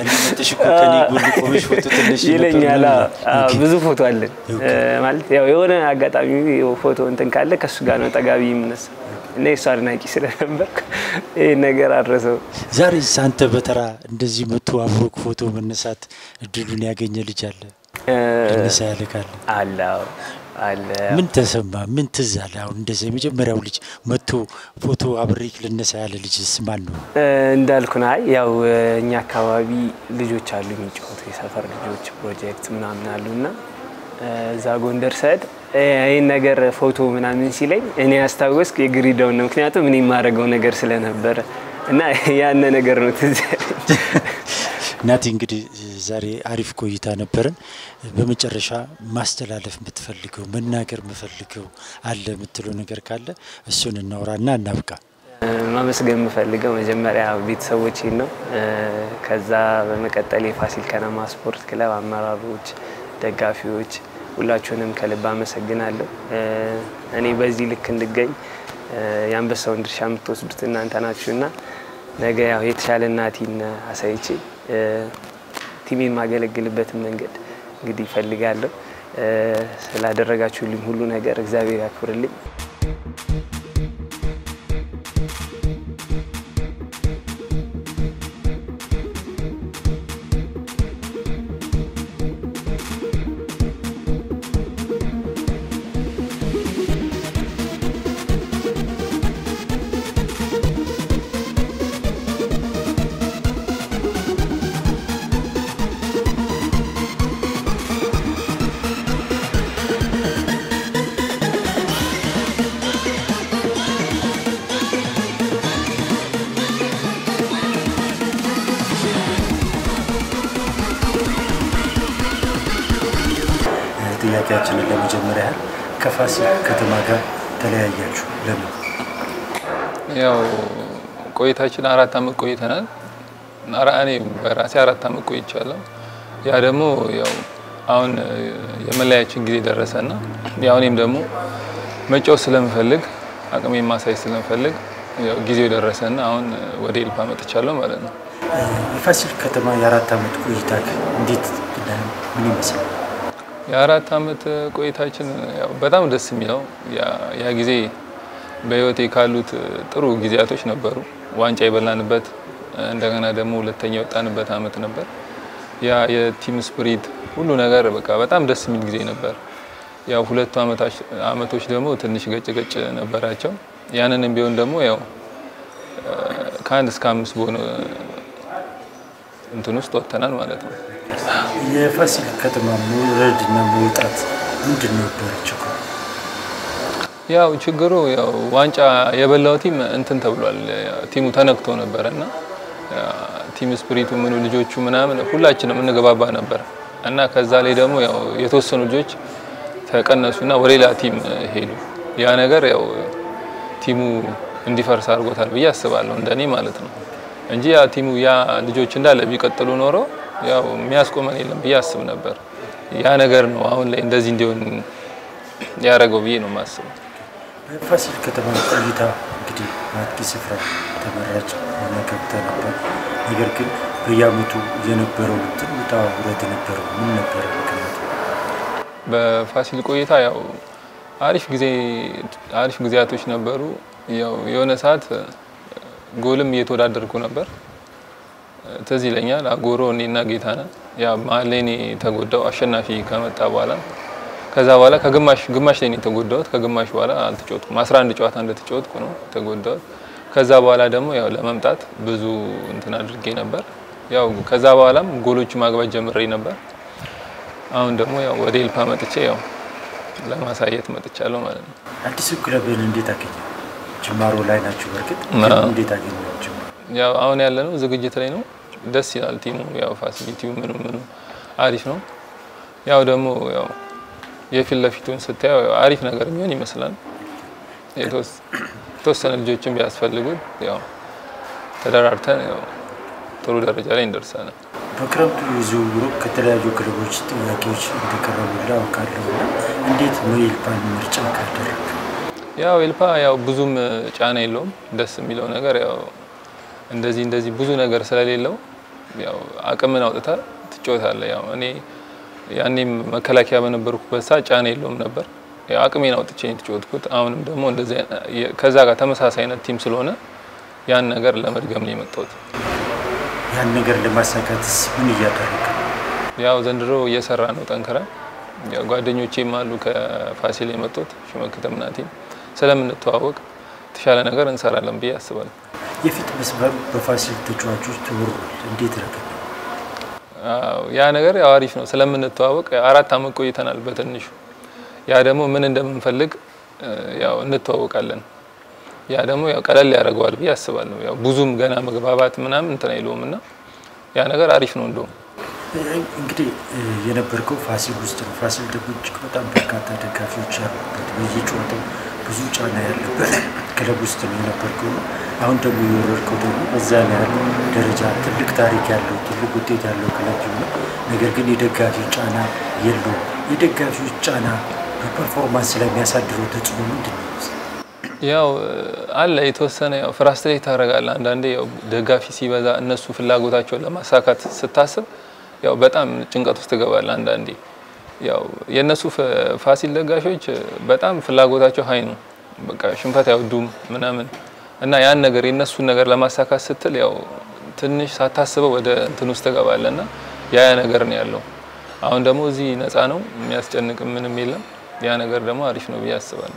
Speaker 2: ይለኛል። ብዙ ፎቶ አለን ማለት ያው የሆነ አጋጣሚ ፎቶ እንትን ካለ ከእሱ ጋር ነው ጠጋቢ የምነሳ እና የሱ አድናቂ ስለነበርኩ ይህ ነገር አድረሰው።
Speaker 1: ዛሬ አንተ በተራ እንደዚህ መቶ አብሮክ ፎቶ መነሳት እድሉን ያገኘ ልጅ አለ ልነሳ ያለ ካለ
Speaker 2: አለ አለ።
Speaker 1: ምን ተሰማ? ምን ትዝ አለ? አሁን እንደዚህ የመጀመሪያው ልጅ መቶ ፎቶ አብሬክ ልነሳ ያለ ልጅ ማን ነው?
Speaker 2: እንዳልኩ ና ያው እኛ አካባቢ ልጆች አሉ የሚጫወቱ የሰፈር ልጆች ፕሮጀክት ምናምን አሉ እና እዛ ጎንደር ሰድ ይህን ነገር ፎቶ ምናምን ሲለኝ እኔ ያስታወስኩ የግሪዳውን ነው። ምክንያቱም እኔ የማደርገው ነገር ስለነበረ እና ያነ ነገር ነው ትዝ
Speaker 1: ናቲ እንግዲህ ዛሬ አሪፍ ቆይታ ነበረን። በመጨረሻ ማስተላለፍ የምትፈልገው መናገር የምፈልገው አለ የምትለው ነገር ካለ እሱን እናውራና እናብቃ።
Speaker 2: ማመስገን የምፈልገው መጀመሪያ ቤተሰቦቼን ነው። ከዛ በመቀጠል የፋሲል ከነማ ስፖርት ክለብ አመራሮች፣ ደጋፊዎች ሁላችሁንም ከልብ አመሰግናለሁ። እኔ በዚህ ልክ እንድገኝ የአንበሳውን ድርሻ የምትወስዱት እናንተ ናችሁና ነገ ያው የተሻለ ናቲን አሳይቼ ቲሜ የማገለግልበትን መንገድ እንግዲህ ይፈልጋለሁ። ስላደረጋችሁልኝ ሁሉ ነገር እግዚአብሔር ያክብርልኝ።
Speaker 1: ጥያቄያችንን ለመጀመሪያ ያህል ከፋሲል ከተማ ጋር ተለያያችሁ ለምን?
Speaker 3: ያው ቆይታችን አራት አመት ቆይተናል። እኔ በራሴ አራት አመት ቆይቻለሁ። ያ ደግሞ ያው አሁን የመለያችን ጊዜ ደረሰና ያው እኔም ደግሞ መጫወት ስለምፈልግ አቅሜን ማሳየት ስለምፈልግ ያው ጊዜው ደረሰና አሁን ወደ ኤልፓ መጥቻለሁ ማለት ነው።
Speaker 1: የፋሲል ከተማ የአራት አመት ቆይታ እንዴት ምን ይመስላል?
Speaker 3: የአራት አመት ቆይታችን ያው በጣም ደስ የሚለው ያ ጊዜ በህይወቴ ካሉት ጥሩ ጊዜያቶች ነበሩ። ዋንጫ የበላንበት እንደገና ደግሞ ሁለተኛ የወጣንበት አመት ነበር። ያ የቲም ስፕሪት ሁሉ ነገር በቃ በጣም ደስ የሚል ጊዜ ነበር። ያው ሁለቱ አመቶች ደግሞ ትንሽ ገጭ ገጭ ነበራቸው። ያንንም ቢሆን ደግሞ ያው ከአንድ እስከ አምስት በሆነ እንትን ውስጥ ወጥተናል ማለት ነው።
Speaker 1: የፋሲል ከተማ መውረድና መውጣት ምንድን ነው ነበር ችግሩ?
Speaker 3: ያው ችግሩ ያው ዋንጫ የበላው ቲም እንትን ተብሏል። ቲሙ ተነክቶ ነበረ እና ቲም ስፕሪቱ ምኑ ልጆቹ ምናምን ሁላችንም እንገባባ ነበር እና ከዛ ላይ ደግሞ ያው የተወሰኑ ልጆች ተቀነሱና ወደ ሌላ ቲም ሄዱ። ያ ነገር ያው ቲሙ እንዲፈርስ አድርጎታል ብዬ አስባለሁ እንደኔ ማለት ነው እንጂ ያ ቲሙ ያ ልጆች እንዳለ ቢቀጥሉ ኖሮ ያው የሚያስቆመን የለም ብዬ አስብ ነበር። ያ ነገር ነው አሁን ላይ እንደዚህ እንዲሆን ያደረገው ብዬ ነው የማስበው።
Speaker 1: በፋሲል ከተማ ቆይታ እንግዲህ በአጥቂ ስፍራ ተመራጭ ሆነ ገብተህ ነበር። ነገር ግን በየአመቱ የነበረው እንትን ውጣ ውረድ ነበረው። ምን ነበረ ምክንያቱ?
Speaker 3: በፋሲል ቆይታ ያው አሪፍ ጊዜ አሪፍ ጊዜያቶች ነበሩ። ያው የሆነ ሰዓት ጎልም እየተወዳደርኩ ነበር። ትዝ ይለኛል አጎሮ እኔና ጌታነህ ያ መሀል ላይ እኔ ተጎዳው አሸናፊ ከመጣ በኋላ ከዛ በኋላ ከግማሽ ግማሽ ላይ ነው የተጎዳሁት። ከግማሽ በኋላ አልተጫወትኩም። 11 ጨዋታ እንደተጫወትኩ ነው የተጎዳሁት። ከዛ በኋላ ደግሞ ያው ለመምጣት ብዙ እንትን አድርጌ ነበር። ያው ከዛ በኋላም ጎሎቹ ማግባት ጀምሬ ነበር። አሁን ደግሞ ያው ወደ ኤልፓ መጥቼ ያው ለማሳየት መጥቻለሁ ማለት ነው።
Speaker 1: አዲሱ ክለብን እንዴት አገኘ? ጅማሮ ላይ ናቸው። በእርግጥ እንዴት አገኘቸው?
Speaker 3: ያው አሁን ያለነው ዝግጅት ላይ ነው። ደስ ይላል ቲሙ። ያው ፋሲሊቲው ምኑ ምኑ አሪፍ ነው። ያው ደግሞ ያው የፊት ለፊቱን ስታየው አሪፍ ነገር የሚሆን ይመስላል። የተወሰነ ልጆችን ቢያስፈልጉት ያው ተደራርተን ያው ጥሩ ደረጃ ላይ እንደርሳለን።
Speaker 1: በክረምቱ የዝውውሩ ከተለያዩ ክለቦች ጥያቄዎች እንደቀረቡልህ አውቃለሁ እና እንዴት ነው ኤልፓን ምርጫ ካደረግ?
Speaker 3: ያው ኤልፓ ያው ብዙም ጫና የለውም። ደስ የሚለው ነገር ያው እንደዚህ እንደዚህ ብዙ ነገር ስለሌለው ያው አቅምን አውጥታ ትጫወታለህ። ያው እኔ ያኔም መከላከያ በነበርኩበት ሰዓት ጫና የለውም ነበር። ያው አቅሜን አውጥቼ ነው የተጫወትኩት። አሁንም ደግሞ እንደዚህ ከዛ ጋር ተመሳሳይ አይነት ቲም ስለሆነ ያን ነገር ለመድገም ነው የመጣሁት።
Speaker 1: ያን ነገር ለማሳካትስ ምን እያደረግ?
Speaker 3: ያው ዘንድሮ እየሰራ ነው ጠንክራ። ያው ጓደኞቼም አሉ ከፋሲል የመጡት ሽመክተምና ቲም ስለምንተዋወቅ የተሻለ ነገር እንሰራለን ብዬ አስባለሁ።
Speaker 1: የፊት መስመሩ በፋሲል ተጫዋቾች ተወሯል። እንዴት ረገድ?
Speaker 3: ያ ነገር ያው አሪፍ ነው ስለምንተዋወቅ አራት አመት ቆይተናል በትንሹ ያ ደግሞ ምን እንደምንፈልግ ያው እንተዋወቃለን። ያ ደግሞ ያው ቀለል ያደርገዋል ብዬ አስባለሁ። ያው ብዙም ገና መግባባት ምናምን እንትን አይለውም እና ያ ነገር አሪፍ ነው እንደውም
Speaker 1: እንግዲህ የነበርከው ፋሲል ውስጥ ነው። ፋሲል ደግሞ እጅግ በጣም በርካታ ደጋፊዎች ያሉበት በየጨዋታው ብዙ ጫና ያለበት ክለብ ውስጥ ነው የነበርከው ነው። አሁን ደግሞ የወረድከው ደግሞ በዛ ላይ ያለው ደረጃ ትልቅ ታሪክ ያለው ትልቅ ውጤት ያለው ክለብ ነው። ነገር ግን የደጋፊ ጫና የለውም። የደጋፊዎች ጫና በፐርፎርማንስ ስለሚያሳድረው ተጽዕኖ ምንድን ነው?
Speaker 3: ያው አለ የተወሰነ ያው ፍራስትሬት ታደርጋለህ። አንዳንዴ ያው ደጋፊ ሲበዛ እነሱ ፍላጎታቸውን ለማሳካት ስታስብ ያው በጣም ጭንቀት ውስጥ ትገባለህ አንዳንዴ። ያው የእነሱ ፋሲል ደጋፊዎች በጣም ፍላጎታቸው ሀይ ነው። በቃ ሽንፈት አይወዱም ምናምን እና ያን ነገር የእነሱን ነገር ለማሳካት ስትል ያው ትንሽ ሳታስበው ወደ እንትን ውስጥ ትገባለህ እና ያ ያ ነገር ነው ያለው። አሁን ደግሞ እዚህ ነፃ ነው፣ የሚያስጨንቅ ምንም የለም። ያ ነገር ደግሞ አሪፍ ነው ብዬ አስባለሁ።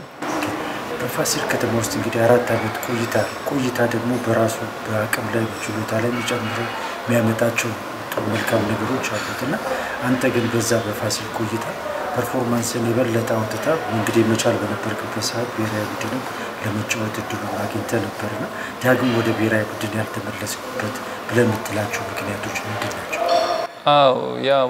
Speaker 1: በፋሲል ከተማ ውስጥ እንግዲህ አራት ዓመት ቆይታ ቆይታ ደግሞ በራሱ በአቅም ላይ ችሎታ ላይ የሚጨምሩ የሚያመጣቸው ጥሩ መልካም ነገሮች አሉት እና አንተ ግን በዛ በፋሲል ቆይታ ፐርፎርማንስን የበለጠ አውጥታ እንግዲህ መቻል በነበርክበት ሰዓት ብሔራዊ ቡድንም ለመጫወት እድሉ አግኝተ ነበርና ዳግም ወደ ብሔራዊ ቡድን ያልተመለስኩበት ብለህ የምትላቸው ምክንያቶች ምንድን ናቸው?
Speaker 3: አዎ ያው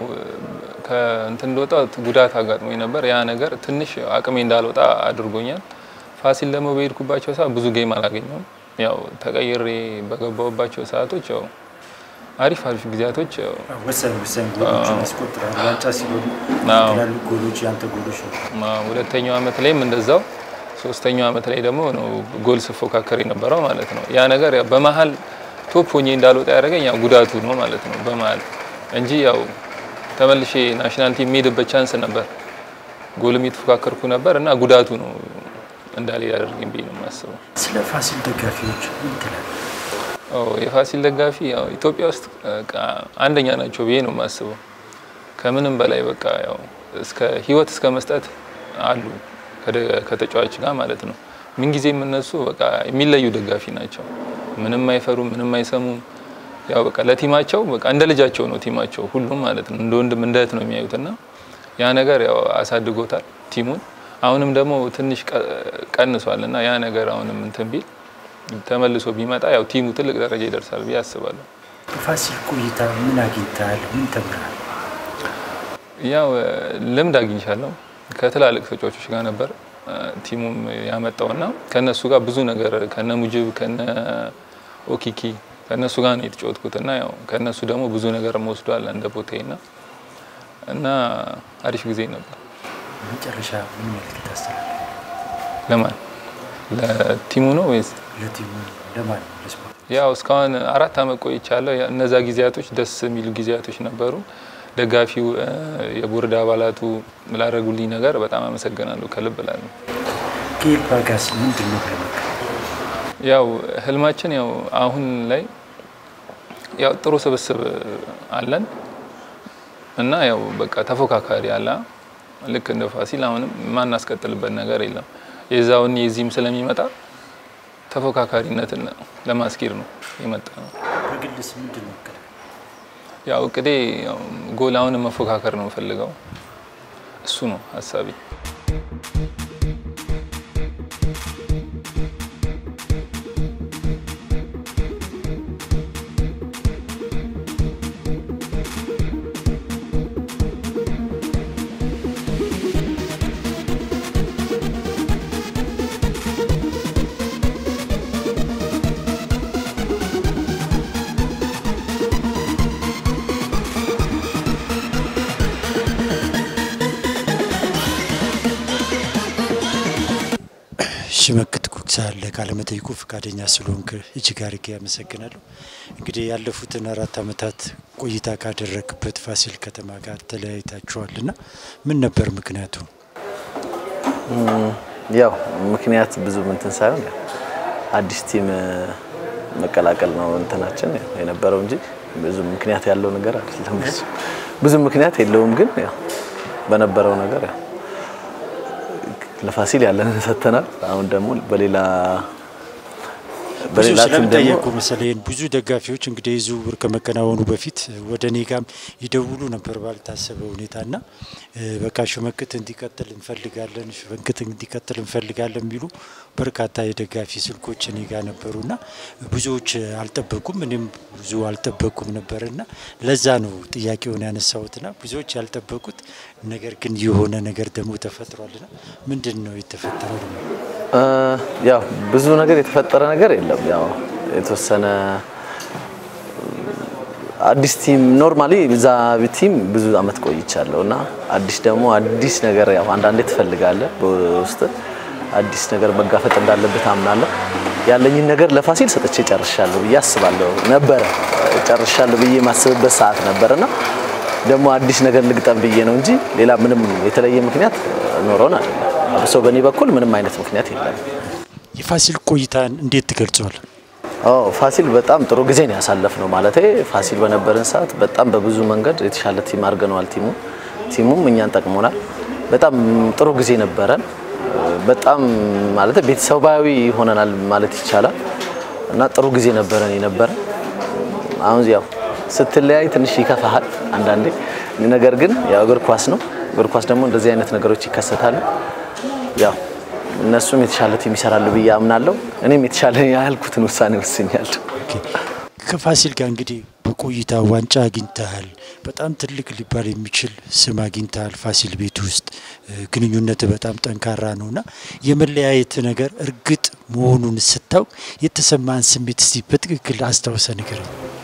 Speaker 3: ከእንትን እንደወጣ ጉዳት አጋጥሞኝ ነበር። ያ ነገር ትንሽ አቅሜ እንዳልወጣ አድርጎኛል። ፋሲል ደግሞ በሄድኩባቸው ሰዓት ብዙ ጌም አላገኘውም። ያው ተቀይሬ በገባሁባቸው ሰዓቶች ያው አሪፍ አሪፍ ጊዜያቶች ያው
Speaker 1: ወሳኝ ወሳኝ ጎሎችን ያስቆጥራል። ዋንጫ ሲሆኑ
Speaker 3: አዎ።
Speaker 1: ያሉ ጎሎች ያንተ ጎሎች ነው።
Speaker 3: ማ- ሁለተኛው አመት ላይም እንደዛው፣ ሶስተኛው አመት ላይ ደግሞ ነው ጎል ስፎካከር የነበረው ማለት ነው። ያ ነገር ያው በመሀል ቶፕ ሆኜ እንዳልወጣ ያደረገኝ ያው ጉዳቱ ነው ማለት ነው በመሀል እንጂ ያው ተመልሼ ናሽናል ቲም የሚሄድበት ቻንስ ነበር። ጎልም የተፎካከርኩ ነበር እና ጉዳቱ ነው እንዳልሄድ ያደርገኝ ብዬ ነው የማስበው።
Speaker 1: ስለ ፋሲል ደጋፊዎች ምን ትላለህ?
Speaker 3: ኦ የፋሲል ደጋፊ ያው ኢትዮጵያ ውስጥ በቃ አንደኛ ናቸው ብዬ ነው የማስበው። ከምንም በላይ በቃ ያው እስከ ህይወት እስከ መስጠት አሉ ከደ- ከተጫዋች ጋር ማለት ነው። ምንጊዜም እነሱ በቃ የሚለዩ ደጋፊ ናቸው። ምንም አይፈሩም፣ ምንም አይሰሙም። ያው በቃ ለቲማቸው በቃ እንደ ልጃቸው ነው ቲማቸው ሁሉም ማለት ነው። እንደ ወንድም እንደ እህት ነው የሚያዩትና ያ ነገር ያው አሳድጎታል ቲሙን። አሁንም ደግሞ ትንሽ ቀ- ቀንሷል እና ያ ነገር አሁንም እንትን ቢል ተመልሶ ቢመጣ ያው ቲሙ ትልቅ ደረጃ ይደርሳል ብዬ አስባለሁ።
Speaker 1: በፋሲል ቆይታ ምን አግኝተሃል? ምን ተምረሃል?
Speaker 3: ያው እ፣ ልምድ አግኝቻለሁ ከትላልቅ ተጫዋቾች ጋር ነበር እ፣ ቲሙም ያመጣውና ከነሱ ጋር ብዙ ነገር ከነ ሙጅብ ከነ ኦኪኪ ከነሱ ጋር ነው የተጫወትኩት እና ያው ከነሱ ደግሞ ብዙ ነገር መወስዷል እንደ ቦታዬና እና አሪፍ ጊዜ ነበር።
Speaker 1: መጨረሻ ምን መልዕክት ታስተላልፍ?
Speaker 3: ለማን ለቲሙ ነው ወይስ
Speaker 1: ለቲሙ ለማን ነው? ለስፖርት
Speaker 3: ያው እስካሁን አራት አመት ቆይቻለሁ። ያ- እነዛ ጊዜያቶች ደስ የሚሉ ጊዜያቶች ነበሩ። ደጋፊው፣ እ፣ የቦርድ አባላቱ ላደረጉልኝ ነገር በጣም አመሰግናለሁ ከልብ እላለሁ።
Speaker 1: ከኤልፓ ጋስ ምንድን ነው ብለህ መከረ?
Speaker 3: ያው ህልማችን ያው አሁን ላይ ያው ጥሩ ስብስብ አለን እና ያው በቃ ተፎካካሪ አለ። ልክ እንደ ፋሲል አሁንም ማናስቀጥልበት ነገር የለም። የዛውን የዚህም ስለሚመጣ ተፎካካሪነትን ለማስኬድ ነው የመጣ ነው።
Speaker 1: በግልስ ምንድን ነው እቅድ?
Speaker 3: ያው እቅዴ ያው ጎል አሁንም መፎካከር ነው የምፈልገው። እሱ ነው ሀሳቤ።
Speaker 1: ሽመክት ኩክሳ ለቃለ መጠይቁ ፈቃደኛ ስለሆንክ እጅግ አድርጌ ያመሰግናለሁ። እንግዲህ ያለፉትን አራት ዓመታት ቆይታ ካደረግበት ፋሲል ከተማ ጋር ተለያይታችኋልና ምን ነበር ምክንያቱ?
Speaker 4: ያው ምክንያት ብዙ እንትን ሳይሆን ያው አዲስ ቲም መቀላቀል ነው እንትናችን ያው የነበረው እንጂ ብዙ ምክንያት ያለው ነገር አይደለም። ብዙ ብዙ ምክንያት የለውም፣ ግን ያው በነበረው ነገር ያው ለፋሲል ያለንን ሰጥተናል። አሁን ደግሞ በሌላ
Speaker 1: ብዙ
Speaker 4: በሌላ ቲም ደግሞ
Speaker 1: ስለምጠየቁ መሰለኝ ብዙ ደጋፊዎች እንግዲህ ዝውውር ከመከናወኑ በፊት ወደ እኔ ጋም ይደውሉ ነበር ባልታሰበ ሁኔታና በቃ ሽመክት እንዲቀጥል እንፈልጋለን፣ ሽመክት እንዲቀጥል እንፈልጋለን የሚሉ በርካታ የደጋፊ ስልኮች እኔ ጋር ነበሩና ብዙዎች አልጠበቁም፣ እኔም ብዙ አልጠበቁም ነበርና ለዛ ነው ጥያቄውን ያነሳሁትና ብዙዎች ያልጠበቁት ነገር ግን የሆነ ነገር ደግሞ ተፈጥሯልና ምንድን ነው የተፈጠረው? ደግሞ
Speaker 4: እ ያው ብዙ ነገር የተፈጠረ ነገር የለም። ያው የተወሰነ አዲስ ቲም ኖርማሊ እዛ ቲም ብዙ አመት ቆይቻለሁ እና አዲስ ደግሞ አዲስ ነገር ያው አንዳንዴ ትፈልጋለህ በውስጥ አዲስ ነገር መጋፈጥ እንዳለበት አምናለሁ። ያለኝን ነገር ለፋሲል ሰጥቼ ጨርሻለሁ ብዬ አስባለሁ ነበረ ጨርሻለሁ ብዬ የማስብበት ሰዓት ነበርና ደግሞ አዲስ ነገር ልግጠም ብዬ ነው እንጂ ሌላ ምንም የተለየ ምክንያት ኖሮን አይደለም። አብሶ በእኔ በኩል ምንም አይነት ምክንያት የለም።
Speaker 1: የፋሲል ቆይታን እንዴት ትገልጸዋል?
Speaker 4: አዎ ፋሲል በጣም ጥሩ ጊዜ ነው ያሳለፍ ነው ማለት ፋሲል በነበረን ሰዓት በጣም በብዙ መንገድ የተሻለ ቲም አድርገነዋል። ቲሙ ቲሙም እኛን ጠቅሞናል። በጣም ጥሩ ጊዜ ነበረን። በጣም ማለት ቤተሰባዊ ሆነናል ማለት ይቻላል እና ጥሩ ጊዜ ነበረን የነበረ አሁን ያው ስትለያይ ትንሽ ይከፋሃል አንዳንዴ። ነገር ግን ያው እግር ኳስ ነው። እግር ኳስ ደግሞ እንደዚህ አይነት ነገሮች ይከሰታሉ። ያው እነሱም የተሻለ ቲም ይሰራሉ ብዬ አምናለሁ። እኔም የተሻለ ያልኩትን ውሳኔ ወስኛለሁ።
Speaker 1: ከፋሲል ጋር እንግዲህ በቆይታ ዋንጫ አግኝተሃል። በጣም ትልቅ ሊባል የሚችል ስም አግኝተሃል። ፋሲል ቤት ውስጥ ግንኙነት በጣም ጠንካራ ነው እና የመለያየት ነገር እርግጥ መሆኑን ስታውቅ የተሰማን ስሜት እስቲ በትክክል አስታውሰ ነገር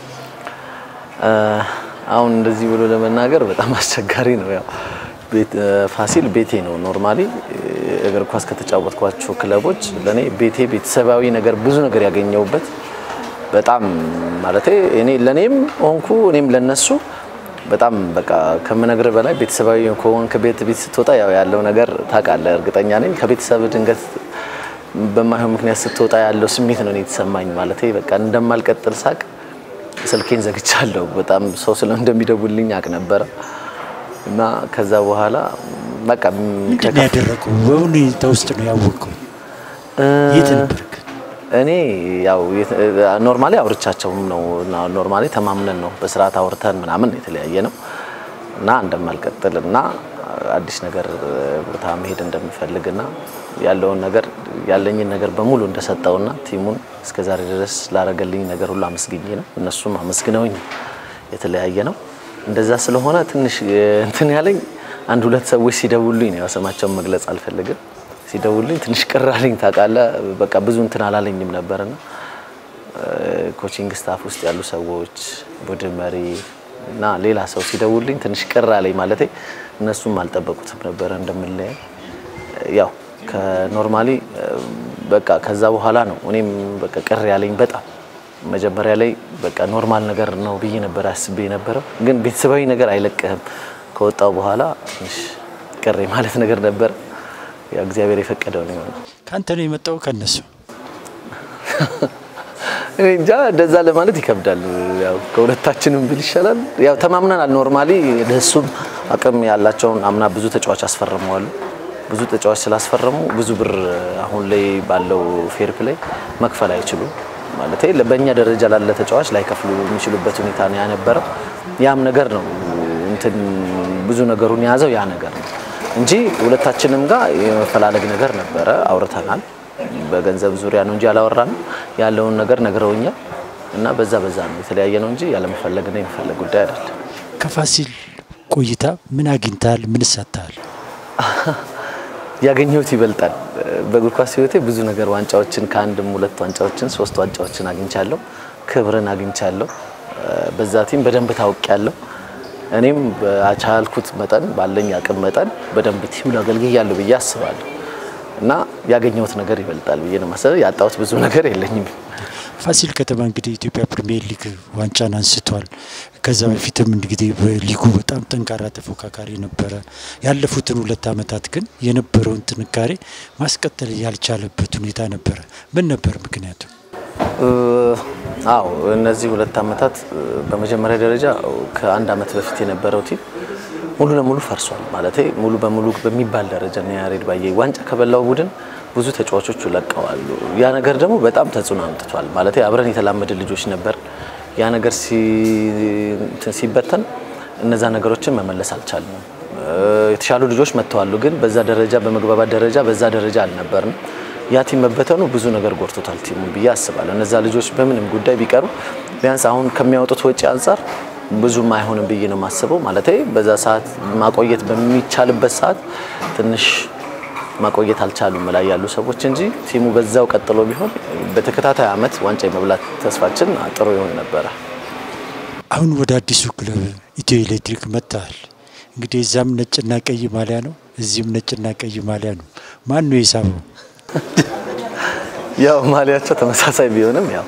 Speaker 4: አሁን እንደዚህ ብሎ ለመናገር በጣም አስቸጋሪ ነው። ያው ፋሲል ቤቴ ነው። ኖርማሊ እግር ኳስ ከተጫወትኳቸው ክለቦች ለእኔ ቤቴ ቤተሰባዊ ነገር ብዙ ነገር ያገኘውበት በጣም ማለት እኔ ለእኔም ሆንኩ እኔም ለነሱ በጣም በቃ ከምነግር በላይ ቤተሰባዊ ከሆንክ ቤት ቤት ስትወጣ ያው ያለው ነገር ታውቃለህ። እርግጠኛ ነኝ ከቤተሰብ ድንገት በማይሆን ምክንያት ስትወጣ ያለው ስሜት ነው እኔ የተሰማኝ። ማለት በቃ እንደማልቀጥል ሳቅ ስልኬን ዘግቻለሁ። በጣም ሰው ስለ እንደሚደውልኝ አቅ ነበረ እና ከዛ በኋላ በቃ
Speaker 1: ምንድን ነው ያደረገው? በሁኔታ ውስጥ ነው ያወቀው? የት ነበርክ?
Speaker 4: እኔ ያው ኖርማሊ አውርቻቸውም ነው ኖርማሊ ተማምነን ነው በስርዓት አውርተን ምናምን የተለያየ ነው እና እንደማልቀጥል እና አዲስ ነገር ቦታ መሄድ እንደምፈልግና ያለውን ነገር ያለኝን ነገር በሙሉ እንደሰጠውና ቲሙን እስከዛሬ ድረስ ላረገልኝ ነገር ሁሉ አመስግኜ ነው እነሱም አመስግነውኝ የተለያየ ነው። እንደዛ ስለሆነ ትንሽ እንትን ያለኝ አንድ ሁለት ሰዎች ሲደውሉኝ ነው፣ ያው ስማቸውን መግለጽ አልፈልግም። ሲደውሉኝ ትንሽ ቅር አለኝ ታውቃለህ። በቃ ብዙ እንትን አላለኝም ነበርና ኮቺንግ ስታፍ ውስጥ ያሉ ሰዎች፣ ቡድን መሪ እና ሌላ ሰው ሲደውሉኝ ትንሽ ቅር አለኝ። ማለቴ እነሱም አልጠበቁትም ነበረ እንደምንለያይ ያው ከኖርማሊ በቃ ከዛ በኋላ ነው እኔም በቃ ቅር ያለኝ በጣም መጀመሪያ ላይ በቃ ኖርማል ነገር ነው ብዬ ነበር አስቤ የነበረው። ግን ቤተሰባዊ ነገር አይለቅህም። ከወጣው በኋላ ትንሽ ቅር ማለት ነገር ነበረ። ያው እግዚአብሔር የፈቀደው ነው የሆነው።
Speaker 1: ከአንተ ነው የመጣው ከነሱ?
Speaker 4: እኔ እንጃ እንደዛ ለማለት ይከብዳል። ያው ከሁለታችንም ብል ይሻላል። ያው ተማምነናል። ኖርማሊ ለሱም አቅም ያላቸውን አምና ብዙ ተጫዋች አስፈርመዋል። ብዙ ተጫዋች ስላስፈረሙ ብዙ ብር አሁን ላይ ባለው ፌር ፕሌይ መክፈል አይችሉም። ማለት በእኛ ደረጃ ላለ ተጫዋች ላይከፍሉ የሚችሉበት ሁኔታ ነው ያነበረው። ያም ነገር ነው እንትን ብዙ ነገሩን የያዘው ያ ነገር ነው እንጂ ሁለታችንም ጋር የመፈላለግ ነገር ነበረ። አውርተናል። በገንዘብ ዙሪያ ነው እንጂ አላወራንም። ያለውን ነገር ነግረውኛል እና በዛ በዛ ነው የተለያየ ነው እንጂ ያለመፈለግና የመፈለግ ጉዳይ አይደለም።
Speaker 1: ከፋሲል ቆይታ ምን አግኝተሃል? ምን ሰጥተሃል?
Speaker 4: ያገኘሁት ይበልጣል። በእግር ኳስ ሕይወቴ ብዙ ነገር ዋንጫዎችን ከአንድም ሁለት ዋንጫዎችን ሶስት ዋንጫዎችን አግኝቻለሁ። ክብርን አግኝቻለሁ። በዛ ቲም በደንብ ታውቂያለሁ። እኔም በቻልኩት መጠን ባለኝ አቅም መጠን በደንብ ቲሙን አገልግያለሁ ብዬ አስባለሁ እና ያገኘሁት ነገር ይበልጣል ብዬ ነው ማሰብ። ያጣሁት ብዙ ነገር የለኝም።
Speaker 1: ፋሲል ከተማ እንግዲህ ኢትዮጵያ ፕሪሚየር ሊግ ዋንጫን አንስቷል። ከዛ በፊትም እንግዲህ በሊጉ በጣም ጠንካራ ተፎካካሪ ነበረ። ያለፉትን ሁለት ዓመታት ግን የነበረውን ጥንካሬ ማስቀጠል ያልቻለበት ሁኔታ ነበረ። ምን ነበር ምክንያቱ?
Speaker 4: አዎ እነዚህ ሁለት ዓመታት በመጀመሪያ ደረጃ ከአንድ ዓመት በፊት የነበረው ቲም ሙሉ ለሙሉ ፈርሷል። ማለት ሙሉ በሙሉ በሚባል ደረጃ ነው ያሬድ ባየ ዋንጫ ከበላው ቡድን ብዙ ተጫዋቾቹ ለቀዋሉ። ያ ነገር ደግሞ በጣም ተጽዕኖ አምጥቷል። ማለት አብረን የተላመደ ልጆች ነበር። ያ ነገር ሲበተን እነዛ ነገሮችን መመለስ አልቻልንም። የተሻሉ ልጆች መጥተዋሉ፣ ግን በዛ ደረጃ በመግባባት ደረጃ በዛ ደረጃ አልነበርንም። ያ ቲም መበተኑ ብዙ ነገር ጎድቶታል ቲሙን ብዬ አስባለሁ። እነዛ ልጆች በምንም ጉዳይ ቢቀሩ ቢያንስ አሁን ከሚያወጡት ወጪ አንጻር ብዙም አይሆንም ብዬ ነው የማስበው። ማለት በዛ ሰዓት ማቆየት በሚቻልበት ሰዓት ትንሽ ማቆየት አልቻሉም ላይ ያሉ ሰዎች እንጂ ቲሙ በዛው ቀጥሎ ቢሆን በተከታታይ ዓመት ዋንጫ የመብላት ተስፋችን ጥሩ ይሆን ነበረ።
Speaker 1: አሁን ወደ አዲሱ ክለብ ኢትዮ ኤሌክትሪክ መጥተሃል። እንግዲህ እዛም ነጭና ቀይ ማሊያ ነው፣ እዚህም ነጭና ቀይ ማሊያ ነው። ማን ነው የሳበው?
Speaker 4: ያው ማሊያቸው ተመሳሳይ ቢሆንም ያው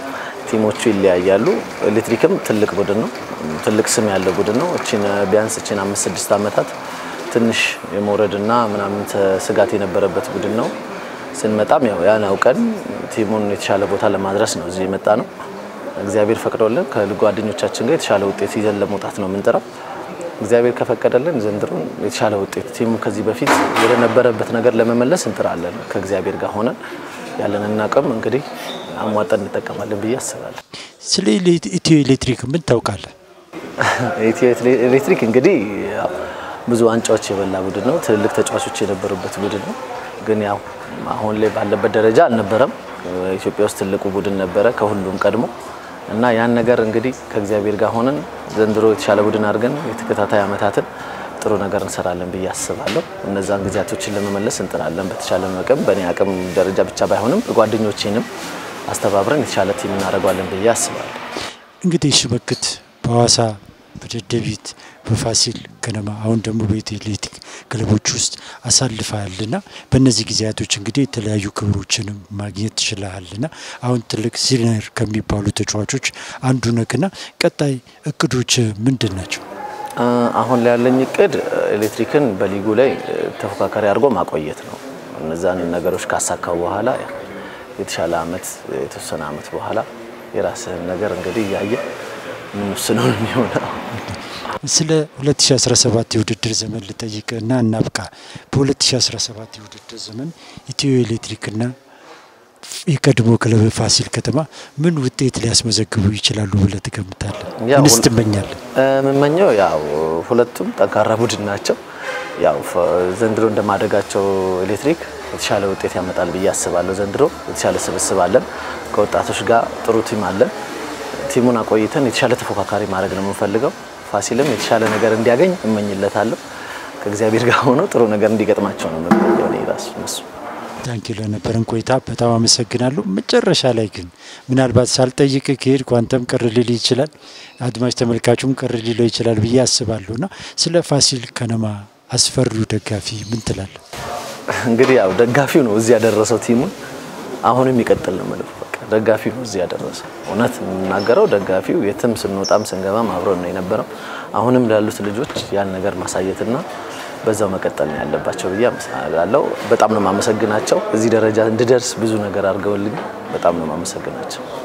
Speaker 4: ቲሞቹ ይለያያሉ። ኤሌክትሪክም ትልቅ ቡድን ነው፣ ትልቅ ስም ያለው ቡድን ነው። እቺን ቢያንስ እቺን አምስት ስድስት ዓመታት ትንሽ የመውረድና ምናምን ስጋት የነበረበት ቡድን ነው። ስንመጣም ያው ያን አውቀን ቲሙን የተሻለ ቦታ ለማድረስ ነው እዚህ የመጣ ነው። እግዚአብሔር ፈቅዶልን ከጓደኞቻችን ጋር የተሻለ ውጤት ይዘን ለመውጣት ነው የምንጥረው። እግዚአብሔር ከፈቀደልን ዘንድሮ የተሻለ ውጤት ቲሙ ከዚህ በፊት ወደ ነበረበት ነገር ለመመለስ እንጥራለን። ከእግዚአብሔር ጋር ሆነን ያለንን አቅም እንግዲህ አሟጠን እንጠቀማለን ብዬ አስባለሁ።
Speaker 1: ስለ ኢትዮ ኤሌክትሪክ ምን ታውቃለህ?
Speaker 4: ኢትዮ ኤሌክትሪክ እንግዲህ ያው ብዙ ዋንጫዎች የበላ ቡድን ነው። ትልልቅ ተጫዋቾች የነበሩበት ቡድን ነው። ግን ያው አሁን ላይ ባለበት ደረጃ አልነበረም። ኢትዮጵያ ውስጥ ትልቁ ቡድን ነበረ ከሁሉም ቀድሞ እና ያን ነገር እንግዲህ ከእግዚአብሔር ጋር ሆነን ዘንድሮ የተሻለ ቡድን አድርገን የተከታታይ ዓመታትን ጥሩ ነገር እንሰራለን ብዬ አስባለሁ። እነዛን ጊዜያቶችን ለመመለስ እንጥራለን በተቻለ አቅም። በእኔ አቅም ደረጃ ብቻ ባይሆንም ጓደኞቼንም አስተባብረን የተሻለ ቲም እናደርገዋለን ብዬ አስባለሁ።
Speaker 1: እንግዲህ ሽመክት በሐዋሳ በደደቢት በፋሲል ከነማ አሁን ደግሞ በኢትዮ ኤሌክትሪክ ክለቦች ውስጥ አሳልፈሃልና በእነዚህ ጊዜያቶች እንግዲህ የተለያዩ ክብሮችንም ማግኘት ትችላለና አሁን ትልቅ ሲኒየር ከሚባሉ ተጫዋቾች አንዱ ነክና ቀጣይ እቅዶች ምንድን ናቸው?
Speaker 4: አሁን ላይ ያለኝ እቅድ ኤሌክትሪክን በሊጉ ላይ ተፎካካሪ አድርጎ ማቆየት ነው። እነዛን ነገሮች ካሳካው በኋላ የተሻለ አመት የተወሰነ አመት በኋላ የራስህን ነገር እንግዲህ እያየ ምንወስነው ነው የሚሆነው።
Speaker 1: ስለ 2017 የውድድር ዘመን ልጠይቅ እና እናብቃ። በ2017 የውድድር ዘመን ኢትዮ ኤሌክትሪክና የቀድሞ ክለብ ፋሲል ከተማ ምን ውጤት ሊያስመዘግቡ ይችላሉ ብለህ ትገምታለህ?
Speaker 4: ያው
Speaker 1: ምንስ
Speaker 4: ሁል-
Speaker 1: ትመኛለህ?
Speaker 4: የምመኘው ያው ሁለቱም ጠንካራ ቡድን ናቸው። ያው ፈ- ዘንድሮ እንደማደጋቸው ኤሌክትሪክ የተሻለ ውጤት ያመጣል ብዬ አስባለሁ። ዘንድሮ የተሻለ ስብስብ አለን፣ ከወጣቶች ጋር ጥሩ ቲም አለን። ቲሙን አቆይተን የተሻለ ተፎካካሪ ማድረግ ነው የምንፈልገው። ፋሲልም የተሻለ ነገር እንዲያገኝ እመኝለታለሁ። ከእግዚአብሔር ጋር ሆኖ ጥሩ ነገር እንዲገጥማቸው ነው የምመኘው እኔ ራሱ እነሱ
Speaker 1: ታንኪ ለነበረን ቆይታ በጣም አመሰግናለሁ። መጨረሻ ላይ ግን ምናልባት ሳልጠይቅ ከሄድኩ አንተም ቅር ሊል ይችላል፣ አድማጭ ተመልካቹም ቅር ሊለው ይችላል ብዬ አስባለሁ እና ስለ ፋሲል ከነማ አስፈሪው ደጋፊ ምን ትላለህ?
Speaker 4: እንግዲህ ያው ደጋፊው ነው እዚህ ያደረሰው ቲሙን። አሁንም ይቀጥል ነው የምለው። በቃ ደጋፊው ነው እዚህ ያደረሰው። እውነት የምናገረው ደጋፊው የትም ስንወጣም ስንገባም አብሮን ነው የነበረው። አሁንም ላሉት ልጆች ያን ነገር ማሳየትና በዛው መቀጠል ነው ያለባቸው ብዬ አመሰግናለሁ። በጣም ነው የማመሰግናቸው። እዚህ ደረጃ እንድደርስ ብዙ ነገር አድርገውልኝ በጣም ነው የማመሰግናቸው።